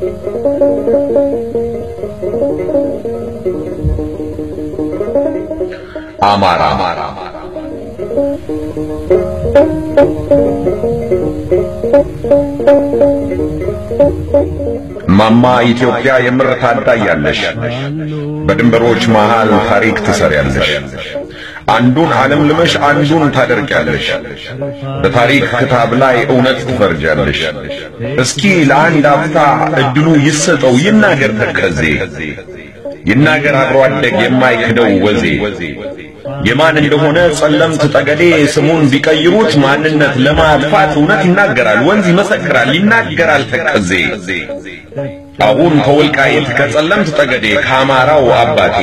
አማራ ማማ ኢትዮጵያ የምር ታዳያለሽ። በድንበሮች መሃል ታሪክ ትሰሪያለሽ። አንዱን ዓለም ልመሽ አንዱን ታደርጊያለሽ። በታሪክ ክታብ ላይ እውነት ትፈርጃለሽ። እስኪ ለአንድ አፍታ እድሉ ይሰጠው ይናገር ተከዜ ይናገር አብሮ አደግ የማይክደው ወዜ የማን እንደሆነ ጸለምት ጠገዴ ስሙን ቢቀይሩት ማንነት ለማጥፋት እውነት ይናገራል፣ ወንዝ ይመሰክራል፣ ይናገራል ተከዜ አሁን ከወልቃይት ከጸለምት ጠገዴ ከአማራው አባቴ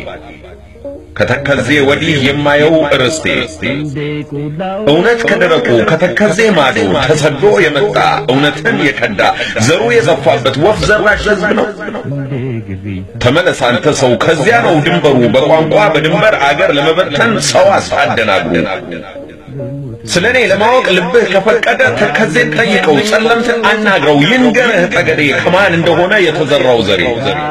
ከተከዜ ወዲህ የማየው ርስቴ እውነት ከደረቁ ከተከዜ ማዶ ተሰዶ የመጣ እውነትን የከዳ ዘሩ የጠፋበት ወፍ ዘራሽ ሕዝብ ነው። ተመለስ አንተ ሰው፣ ከዚያ ነው ድንበሩ። በቋንቋ በድንበር አገር ለመበተን ሰው አሳደናግሩ። ስለ እኔ ለማወቅ ልብህ ከፈቀደ ተከዜን ጠይቀው፣ ጸለምትን አናግረው፣ ይንገርህ ጠገዴ ከማን እንደሆነ የተዘራው ዘሬ።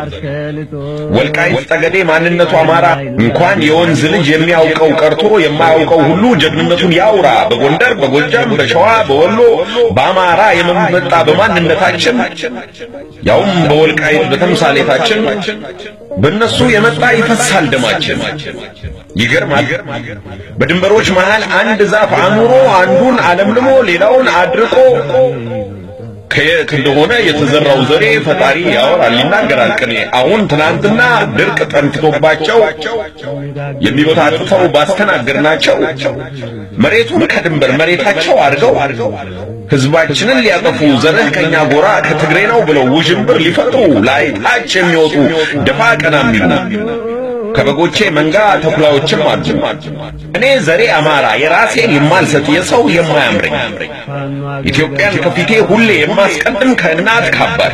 ወልቃይት ጠገዴ ማንነቱ አማራ እንኳን የወንዝ ልጅ የሚያውቀው ቀርቶ የማያውቀው ሁሉ ጀግንነቱን ያውራ። በጎንደር፣ በጎጃም፣ በሸዋ፣ በወሎ በአማራ የመመጣ በማንነታችን ያውም በወልቃይት በተምሳሌታችን በእነሱ የመጣ ይፈሳል ደማችን። ይገርማል። በድንበሮች መሃል አንድ ዛፍ አኑሮ አንዱን አለምልሞ ሌላውን አድርቆ ከየት እንደሆነ የተዘራው ዘሬ ፈጣሪ ያወራል ይናገራል ቅኔ። አሁን ትናንትና ድርቅ ጠንክቶባቸው የሚበታጥተው ባስተናገርናቸው መሬቱን ከድንበር መሬታቸው አድርገው ሕዝባችንን ሊያጠፉ ዘርህ ከኛ ጎራ ከትግሬ ነው ብለው ውዥንብር ሊፈጥሩ ላይ ታች የሚወጡ ደፋ ቀና የሚሉ ከበጎቼ መንጋ ተኩላዎችም አሉ። እኔ ዘሬ አማራ የራሴን የማልሰጥ የሰው የማያምረኝ ኢትዮጵያን ከፊቴ ሁሌ የማስቀድም ከእናት ካባቴ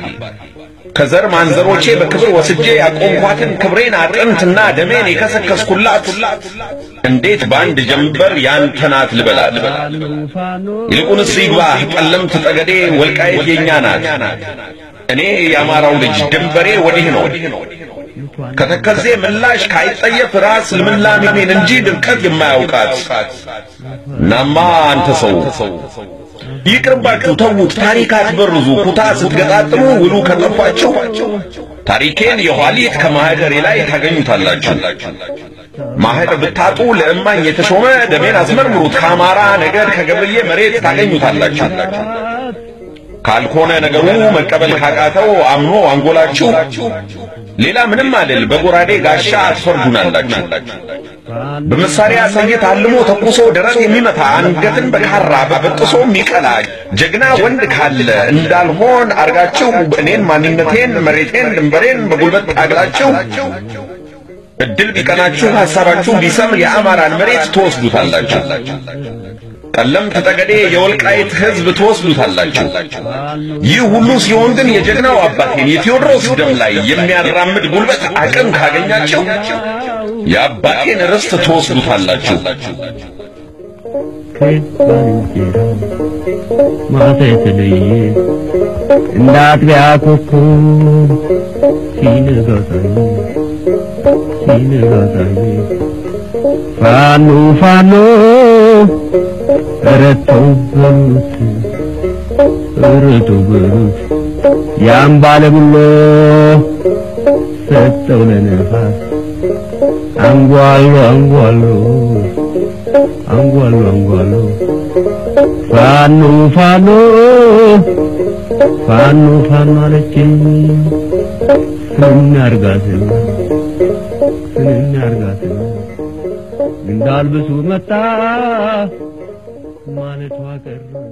ከዘር ማንዘሮቼ በክብር ወስጄ ያቆምኳትን ክብሬን አጥንትና ደሜን የከሰከስኩላት እንዴት በአንድ ጀንበር ያንተ ናት ልበላት? ይልቁንስ ይግባህ ጠለምት ጠገዴ ወልቃይት የኛ ናት። እኔ የአማራው ልጅ ድንበሬ ወዲህ ነው። ከተከዜ ምላሽ ካይጠየፍ ራስ ልምላሜን እንጂ ድርቀት የማያውቃት እናማ አንተ ሰው ይቅርባችሁ፣ ተዉት፣ ታሪክ አትበርዙ። ኩታ ስትገጣጥሙ ውሉ ከጠፋችሁ ታሪኬን የኋሊት ከማህደሬ ላይ ታገኙታላችሁ። ማህደር ብታጡ ለእማኝ የተሾመ ደሜን አስመርምሩት። ከአማራ ነገድ ከገብርዬ መሬት ታገኙታላችሁ። ካልሆነ ነገሩ መቀበል ካቃተው አምኖ አንጎላችሁ ሌላ ምንም አይደል። በጎራዴ ጋሻ አትፈርዱናላችሁ። በመሳሪያ ሰይት አልሞ ተኩሶ ደረት የሚመታ አንገትን በካራ በበጥሶ የሚቀላ ጀግና ወንድ ካለ እንዳልሆን አርጋችሁ እኔን ማንነቴን መሬቴን ድንበሬን በጉልበት ታግላችሁ እድል ቢቀናችሁ ሐሳባችሁ ቢሰምር የአማራን መሬት ትወስዱታላችሁ። ጠለምት ጠገዴ የወልቃይት ሕዝብ ትወስዱታላችሁ። ይህ ሁሉ ሲሆን ግን የጀግናው አባቴን የቴዎድሮስ ደም ላይ የሚያራምድ ጉልበት አቅም ካገኛቸው የአባቴን ርስት ትወስዱታላችሁ። ማታ የተለየ እንደ አጥቢያ ኮከብ ሲነጋታኝ ሲነጋታኝ ፋኖ ፋኖ ረተው በሉት ረተው በሉት ያን ባለጉሎ ሰጠው ለነፋስ አንጓሎ አንጓሎ አንጓሎ አንጓሎ ፋኖ ፋኖ ፋኖ ፋኖ አለችኝ ስንናርጋትና ስንናርጋትና እንዳልብሱ መጣ ማለቷ ቀረ